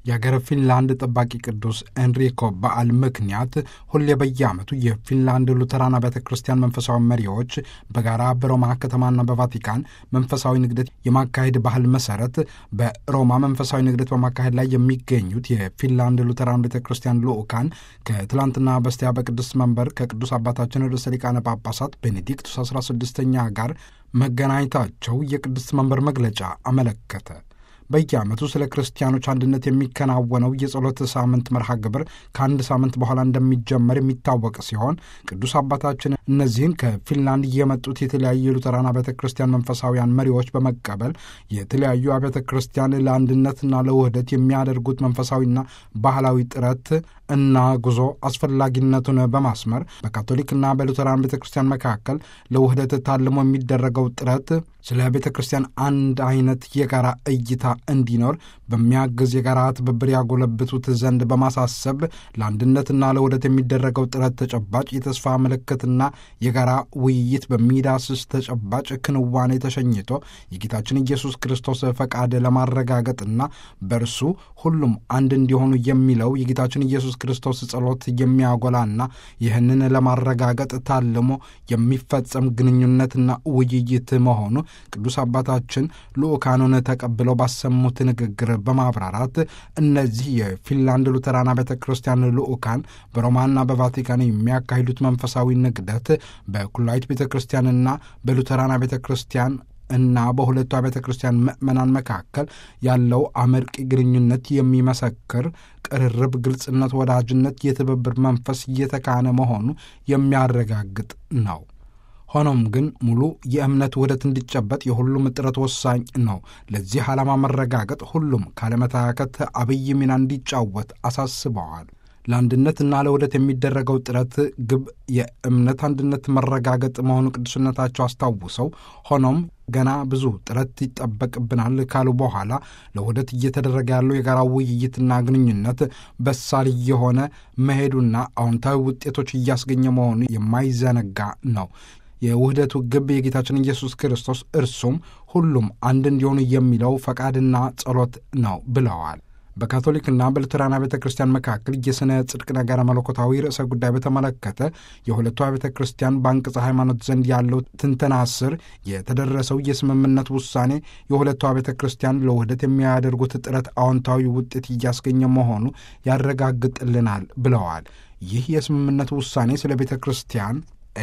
የሀገረ ፊንላንድ ጠባቂ ቅዱስ ኤንሪኮ በዓል ምክንያት ሁሌ በየዓመቱ የፊንላንድ ሉተራን አብያተ ክርስቲያን መንፈሳዊ መሪዎች በጋራ በሮማ ከተማና በቫቲካን መንፈሳዊ ንግደት የማካሄድ ባህል መሰረት በሮማ መንፈሳዊ ንግደት በማካሄድ ላይ የሚገኙት የፊንላንድ ሉተራን ቤተ ክርስቲያን ልዑካን ከትላንትና በስቲያ በቅዱስ መንበር ከቅዱስ አባታችን ርዕሰ ሊቃነ ጳጳሳት ቤኔዲክቱስ 16ኛ ጋር መገናኘታቸው የቅዱስ መንበር መግለጫ አመለከተ። በየዓመቱ ስለ ክርስቲያኖች አንድነት የሚከናወነው የጸሎት ሳምንት መርሃ ግብር ከአንድ ሳምንት በኋላ እንደሚጀመር የሚታወቅ ሲሆን ቅዱስ አባታችን እነዚህን ከፊንላንድ የመጡት የተለያዩ የሉተራን አብያተ ክርስቲያን መንፈሳውያን መሪዎች በመቀበል የተለያዩ አብያተ ክርስቲያን ለአንድነትና ለውህደት የሚያደርጉት መንፈሳዊና ባህላዊ ጥረት እና ጉዞ አስፈላጊነቱን በማስመር በካቶሊክና በሉተራን ቤተ ክርስቲያን መካከል ለውህደት ታልሞ የሚደረገው ጥረት ስለ ቤተ ክርስቲያን አንድ አይነት የጋራ እይታ እንዲኖር በሚያግዝ የጋራ ትብብር ያጎለብቱት ዘንድ በማሳሰብ ለአንድነትና ለውህደት የሚደረገው ጥረት ተጨባጭ የተስፋ ምልክትና የጋራ ውይይት በሚዳስስ ተጨባጭ ክንዋኔ ተሸኝቶ የጌታችን ኢየሱስ ክርስቶስ ፈቃድ ለማረጋገጥና በእርሱ ሁሉም አንድ እንዲሆኑ የሚለው የጌታችን ኢየሱስ ክርስቶስ ጸሎት የሚያጎላና ይህንን ለማረጋገጥ ታልሞ የሚፈጸም ግንኙነትና ውይይት መሆኑ ቅዱስ አባታችን ልዑካኑን ተቀብለው ባሰሙት ንግግር በማብራራት እነዚህ የፊንላንድ ሉተራን ቤተ ክርስቲያን ልዑካን በሮማና በቫቲካን የሚያካሂዱት መንፈሳዊ ንግደት በኩላዊት ቤተ ክርስቲያንና በሉተራን ቤተ ክርስቲያን እና በሁለቱ ቤተ ክርስቲያን ምዕመናን መካከል ያለው አመርቂ ግንኙነት የሚመሰክር ቅርርብ፣ ግልጽነት፣ ወዳጅነት፣ የትብብር መንፈስ እየተካነ መሆኑ የሚያረጋግጥ ነው። ሆኖም ግን ሙሉ የእምነት ውህደት እንዲጨበጥ የሁሉም ጥረት ወሳኝ ነው። ለዚህ ዓላማ መረጋገጥ ሁሉም ካለመታከት አብይ ሚና እንዲጫወት አሳስበዋል። ለአንድነትና ለውህደት የሚደረገው ጥረት ግብ የእምነት አንድነት መረጋገጥ መሆኑ ቅዱስነታቸው አስታውሰው፣ ሆኖም ገና ብዙ ጥረት ይጠበቅብናል ካሉ በኋላ ለውህደት እየተደረገ ያለው የጋራ ውይይትና ግንኙነት በሳል የሆነ መሄዱና አዎንታዊ ውጤቶች እያስገኘ መሆኑ የማይዘነጋ ነው። የውህደቱ ግብ የጌታችን ኢየሱስ ክርስቶስ እርሱም ሁሉም አንድ እንዲሆኑ የሚለው ፈቃድና ጸሎት ነው ብለዋል። በካቶሊክና በሉተራን ቤተ ክርስቲያን መካከል የሥነ ጽድቅ ነገረ መለኮታዊ ርዕሰ ጉዳይ በተመለከተ የሁለቱ ቤተ ክርስቲያን በአንቅጸ ሃይማኖት ዘንድ ያለው ትንተና ስር የተደረሰው የስምምነት ውሳኔ የሁለቱ ቤተ ክርስቲያን ለውህደት የሚያደርጉት ጥረት አዎንታዊ ውጤት እያስገኘ መሆኑ ያረጋግጥልናል ብለዋል። ይህ የስምምነት ውሳኔ ስለ ቤተ ክርስቲያን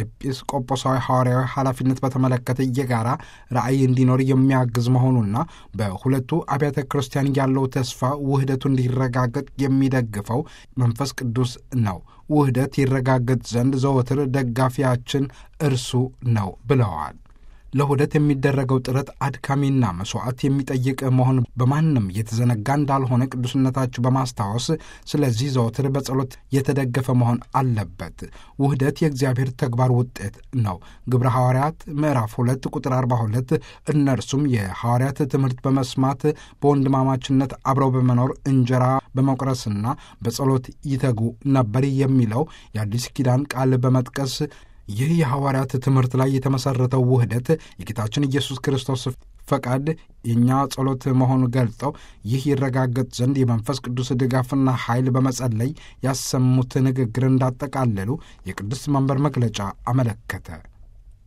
ኤጲስቆጶሳዊ ሐዋርያዊ ኃላፊነት በተመለከተ የጋራ ራዕይ እንዲኖር የሚያግዝ መሆኑና በሁለቱ አብያተ ክርስቲያን ያለው ተስፋ ውህደቱ እንዲረጋገጥ የሚደግፈው መንፈስ ቅዱስ ነው። ውህደት ይረጋገጥ ዘንድ ዘወትር ደጋፊያችን እርሱ ነው ብለዋል። ለውህደት የሚደረገው ጥረት አድካሚና መስዋዕት የሚጠይቅ መሆን በማንም የተዘነጋ እንዳልሆነ ቅዱስነታችሁ በማስታወስ ስለዚህ ዘወትር በጸሎት የተደገፈ መሆን አለበት። ውህደት የእግዚአብሔር ተግባር ውጤት ነው። ግብረ ሐዋርያት ምዕራፍ ሁለት ቁጥር አርባ ሁለት እነርሱም የሐዋርያት ትምህርት በመስማት በወንድማማችነት አብረው በመኖር እንጀራ በመቁረስና በጸሎት ይተጉ ነበር የሚለው የአዲስ ኪዳን ቃል በመጥቀስ ይህ የሐዋርያት ትምህርት ላይ የተመሠረተው ውህደት የጌታችን ኢየሱስ ክርስቶስ ፈቃድ የእኛ ጸሎት መሆኑ ገልጠው ይህ ይረጋገጥ ዘንድ የመንፈስ ቅዱስ ድጋፍና ኃይል በመጸለይ ያሰሙት ንግግር እንዳጠቃለሉ የቅዱስ መንበር መግለጫ አመለከተ።